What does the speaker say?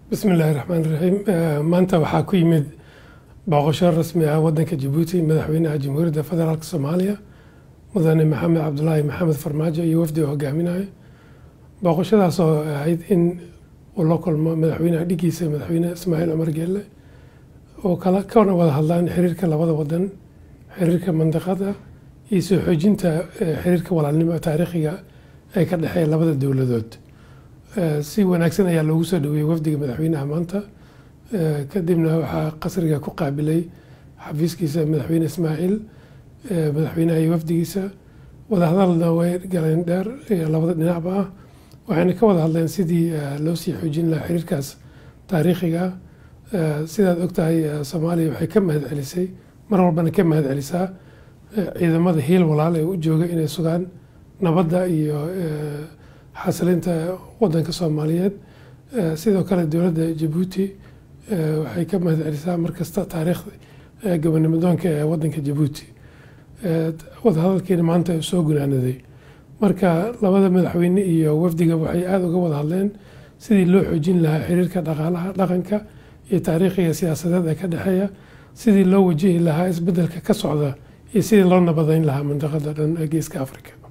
bismi illaahi raxmaan raxiim maanta waxaa ku yimid booqasho rasmi ah wadanka jabuuti madaxweynaha jamhuuriyadda federaalk soomaaliya mudane maxamed cabdulaahi maxamed farmaajo iyo wafdi oo hogaaminayo booqashadaas oo ahayd in uu la kulmo madaxweynaha dhigiisa madaxweyne ismaaciil cumar geelle oo kala kana wada hadlaan xiriirka labada wadan xiriirka mandiqada iyo soo xoojinta xiriirka walaalnimo taariikhiga ee ka dhexeeya labada dowladood si wanaagsan ayaa loogu soo dhaweeyey wafdiga madaxweynaha maanta kadibna waxaa qasriga ku qaabilay xafiiskiisa madaxweyne ismaaciil madaxweynaha iyo wafdigiisa wadahadalna way galeen dheer labada dhinacba ah waxayna ka wada hadleen sidii loo sii xoojin lahaa xiriirkaas taariikhiga sidaad ogtahay soomaaliya waxay ka mahad celisay mar walbana ka mahad celisaa ciidamada hiil walaal ee u jooga inay sugaan nabadda iyo xasilinta wadanka soomaaliyeed sidoo kale dowladda jabuuti waxay ka mahad celisaa markasta taariikhda gobonimodoonka ee wadanka jabuuti wadahadalkiina maanta soo gunaanaday marka labada madaxweyne iyo wafdiga waxay aada uga wada hadleen sidii loo xoojin lahaa xiriirka dhaqaalaha dhaqanka iyo taariikhiga siyaasadeed ee ka dhexeeya sidii loo wajihi lahaa isbedelka ka socda iyo sidii loo nabadeyn lahaa mandiqada dhan ee geeska africa